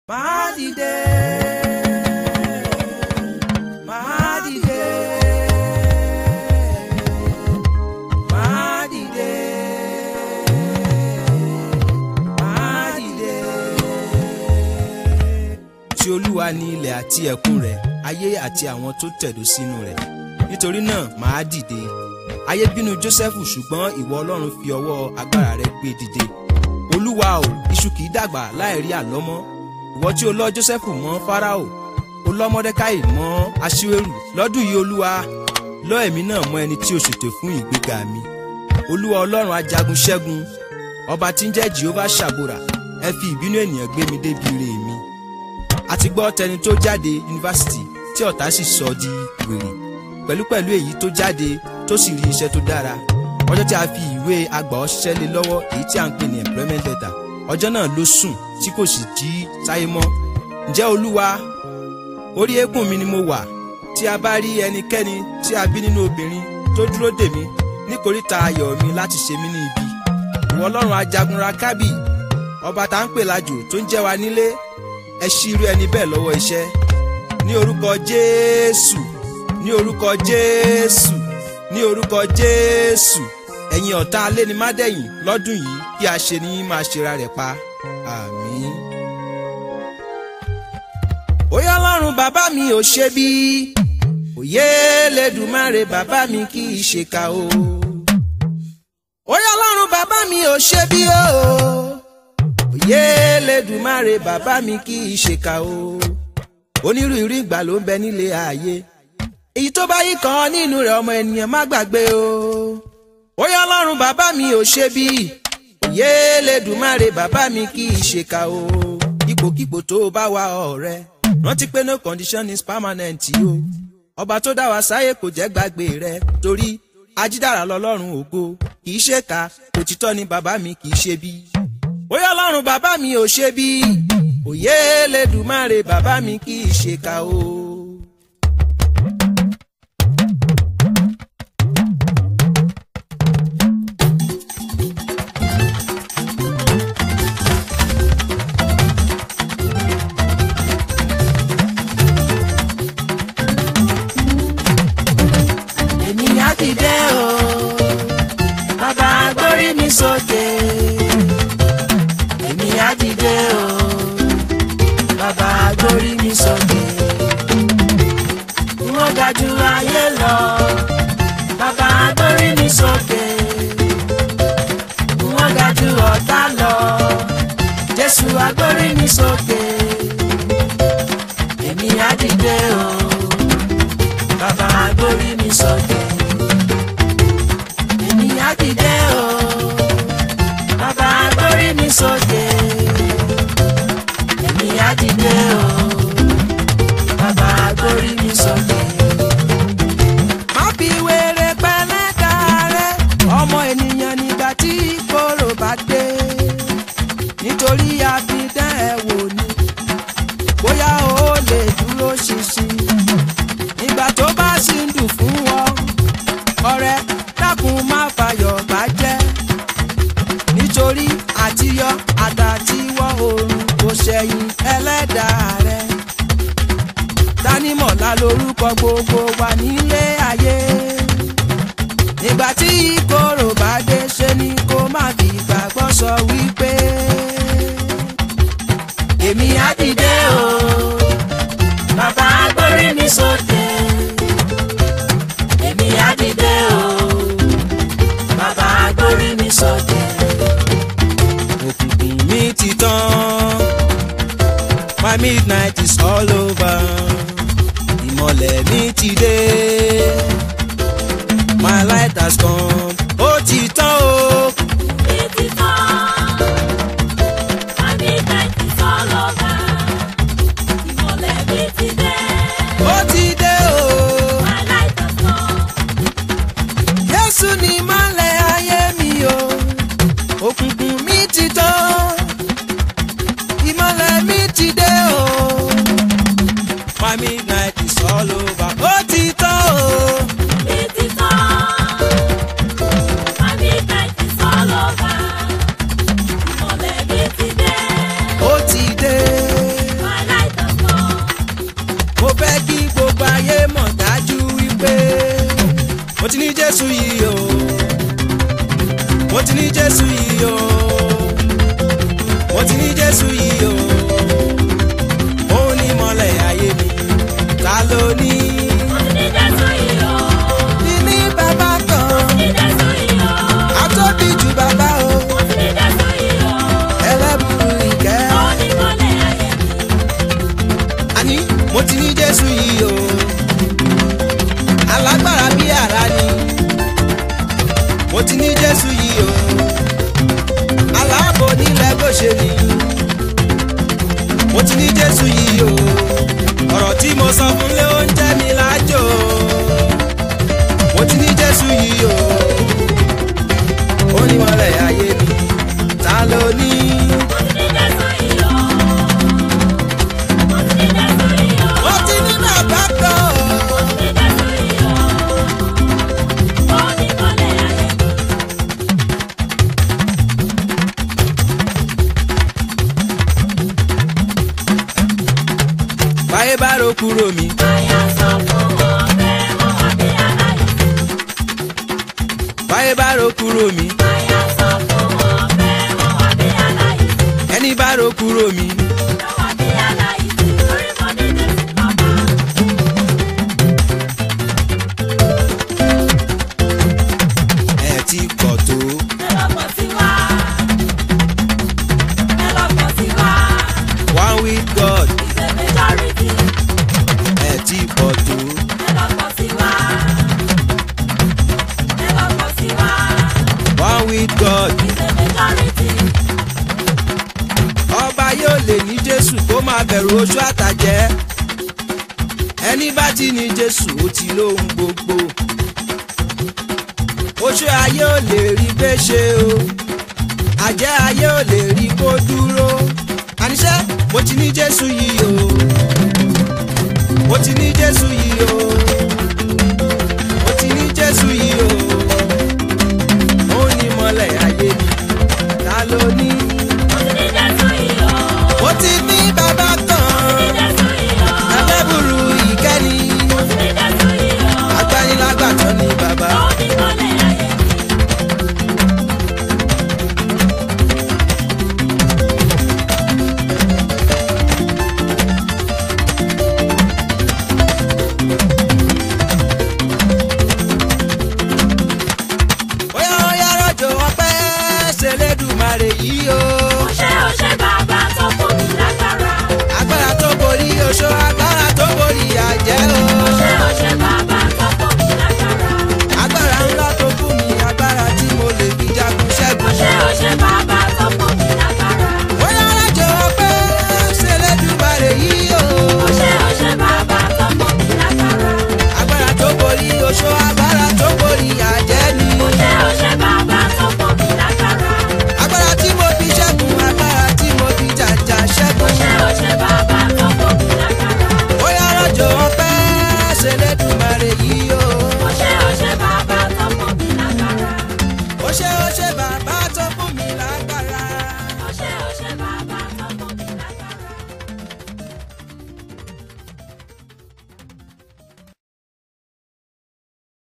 Màá dìde. Màá dìde. Màá dìde. Màá dìde. Tí Olúwa ni ilẹ̀ àti ẹ̀kún rẹ̀, ayé àti àwọn tó tẹ̀dó sínú rẹ̀. Nítorí náà, màá dìde. Ayé bínú Jósẹ́fù ṣùgbọ́n ìwọ Ọlọ́run fi ọwọ́ agbára rẹ̀ gbé dìde. Olúwa o, iṣu kìí dàgbà láì rí àlọ́mọ́ ìwọ tí o lọ Jósẹ́fù mọ́ Fáráò o lọ Mọ́dékáì mọ́ Aṣíwérù lọ́dún yìí Olúwa lọ èmi náà mọ́ ẹni tí o ṣètò fún ìgbéga mi Olúwa Ọlọ́run ajagun ṣẹ́gun ọba tí ń jẹ́ Jehovah ṣàbòrà ẹ fi ìbínú ènìyàn gbé mi débi ire mi a ti gbọ́ tẹni tó jáde yunifásitì tí ọ̀tá sì sọ di wèrè pẹ̀lúpẹ̀lú èyí tó jáde tó sì rí iṣẹ́ tó dára ọjọ́ tí a fi ìwé agbà ọ̀ṣẹ́ lé lọ́wọ́ èyí tí a ń pè ní employment letter ọjọ́ náà ló sùn tí kò sì jí sáyé mọ́ ǹjẹ́ olúwa orí eékún mi ni mo wà tí a bá rí ẹnikẹ́ni tí a bí nínú obìnrin tó dúró dè mí níkoríta ayọ̀ mi láti ṣe mí ní ibi ìwọ ọlọ́run ajagunra kábì ọba tá ń pè lájò tó ń jẹ́ wa nílé ẹ ṣí irú ẹni bẹ́ẹ̀ lọ́wọ́ iṣẹ́ ní orúkọ jésù ní orúkọ jésù ní orúkọ jésù ẹ̀yin ọ̀tá alénimádẹ́yìn lọ́dún yìí kí a ṣe ní máa ṣera rẹ̀ pa àmín. Oyè ọlọ́run bàbá mi ò ṣe bí òye lẹ́dùnmáre bàbá mi kì í ṣe ká o. Oyè ọlọ́run bàbá mi ò ṣe bí o òye lẹ́dùnmáre bàbá mi kì í ṣe ká o. onírúurú ìgbà ló ń bẹ nílé ayé èyí tó bá yí kan nínú rẹ̀ ọmọ ènìyàn má gbàgbé o. Oyè ọlọ́run bàbá mi ò ṣe bí òye lẹ́dùnmáre bàbá mi kì í ṣe ká o. ipòkípò tó bá wà ọ̀rẹ́ rántí pé no condition is permanent o. ọba tó dá wa sáyé kò jẹ́ gbàgbé rẹ torí ajídára lọ́lọ́run ògo kì í ṣe ká òtítọ́ ni bàbá mi kì í ṣe bí. Oyè ọlọ́run bàbá mi ò ṣe bí òye lẹ́dùnmáre bàbá mi kì í ṣe ká o. èmi á dìde o bàbá gbórí mi sókè èmi á dìde o bàbá gbórí mi sókè wọ́n ga jù ayé lọ bàbá gbórí mi sókè wọ́n ga jù ọ̀tá lọ Jésù agbórí mi sókè èmi á dìde o bàbá gbórí mi sókè. Èmi á dìde o, bàbá gbórí mi sókè. Èmi á dìde o, bàbá gbórí mi sókè. má fi wèrè pẹ́lẹ́dà rẹ ọmọ ènìyàn nígbà tí kóró bá dé nítorí àfidán ẹ wò ni bóyá o lè dúró ṣinṣin nígbà tó bá sì ń dùn fún ọ ọ̀rẹ́ dákun má fàyọ̀ bàjẹ́ nítorí àtiyọ àtàtiwọ́ oòrùn kò ṣẹ̀yìn ẹlẹ́dàá rẹ dánimọ̀lá lórúkọ gbogbo wa nílé ayé nígbà tí ìkorò bá dé ṣe ni kó má fi gbàgbọ́ sọ wípé Èmi á dìde o, bàbá gbórí mi sókè. Èmi á dìde o, bàbá gbórí mi sókè. òkùnkùn mi ti tán my midnight is all over ìmọ̀lẹ̀ mi ti dé my light has come ó ti tán o. ó ti dé o. Jésù ni mọ́lẹ̀ ayé mi o. Òkùnkùn mi ti tán. Ìmọ́lẹ̀ mi ti dé o. My midnight is all over. Ó ti tán o. Ó ti dé. jésù yìí o mo ti ní jésù yìí o mo ti ní jésù yìí o òun ni mọ́lẹ̀ ayé mi ta ló ní. ní bàbá kan àtọ́bí ju bàbá o ẹlẹ́bùrú ìkẹ́. àní mo ti ní jésù yìí o alágbára bí àrá ni mo ti ní jésù yìí o aláàbò nílẹ̀ bó ṣe ni mo ti ní jésù yìí o ọ̀rọ̀ tí mo sọ fún lé oúnjẹ mi lájò mo ti ní jésù yìí o ó ní mọ́lẹ̀ ayé mi ta ló ní. mo ti ní bàbá kan o. báyé bá ro kúrò mi báyé bá ro kúrò mi ẹni bá ro kúrò mi ẹ ti pọ̀ tó one with God ẹ ti pọ̀ tó one with God ọba yóò lè ní Jésù kó máa bẹ̀rù oṣù àtàjẹ́ ẹni bá ti ní Jésù ó ti lóhun gbogbo oṣù ayé ò lè rí gbé ṣe o àjẹ́ ayé ò lè rí kó dúró àníṣe mo ti ní Jésù yìí o mo ti ní Jésù yìí o mo ti ní Jésù yìí o ó ní mọ́lẹ̀ ayé mi ta ló ní. mo ti ní bàbá